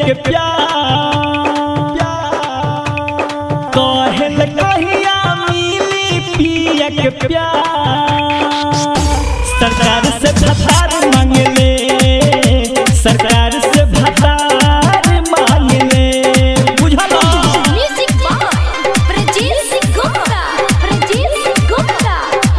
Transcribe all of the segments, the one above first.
के प्यार कहल कहिया मिली पिया के प्यार सरकार से भतार मांगले सरकार से भतार मांगले बुझल म्यूजिक बाय प्रजीत सिंह गुप्ता प्रजीत सिंह गुप्ता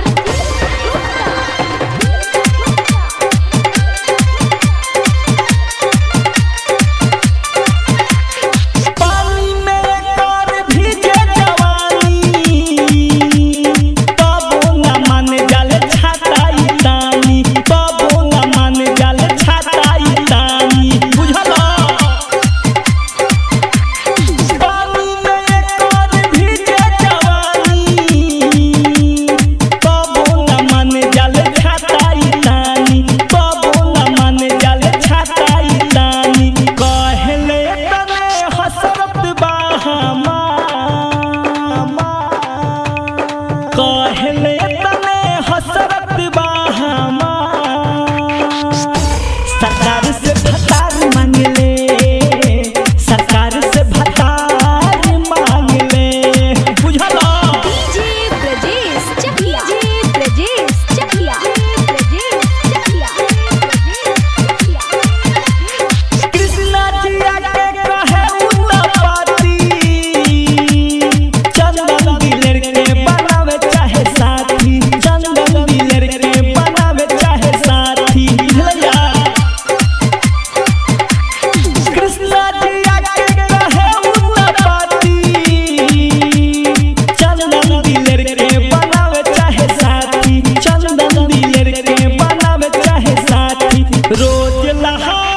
पानी में कर भीजे जवानी तबो न मन जल छाताई तानी तबो न मन जल छाताई तानी बुझला पानी में कर भीजे जवानी तबो न मन जल छाताई तानी तबो न मन जल छाताई तानी कहले तने हसरत बाहमा कहले तने हसरत बाहमा सरकार से भतार मांगले सरकार से भतार मांगले बुझला डीजे ब्रजेश चकिया डीजे ब्रजेश चकिया ब्रजेश चकिया कृष्णा जिया के कहे उन्नपति चंदन दिलर के बनावे चाहे साथी चंदन दिलर के बनावे चाहे साथी भैया कृष्णा जिया के कहे उन्नपति चंदन दिलर के बनावे चाहे साथी चंदन दिलर के बनावे चाहे साथी रोज लहा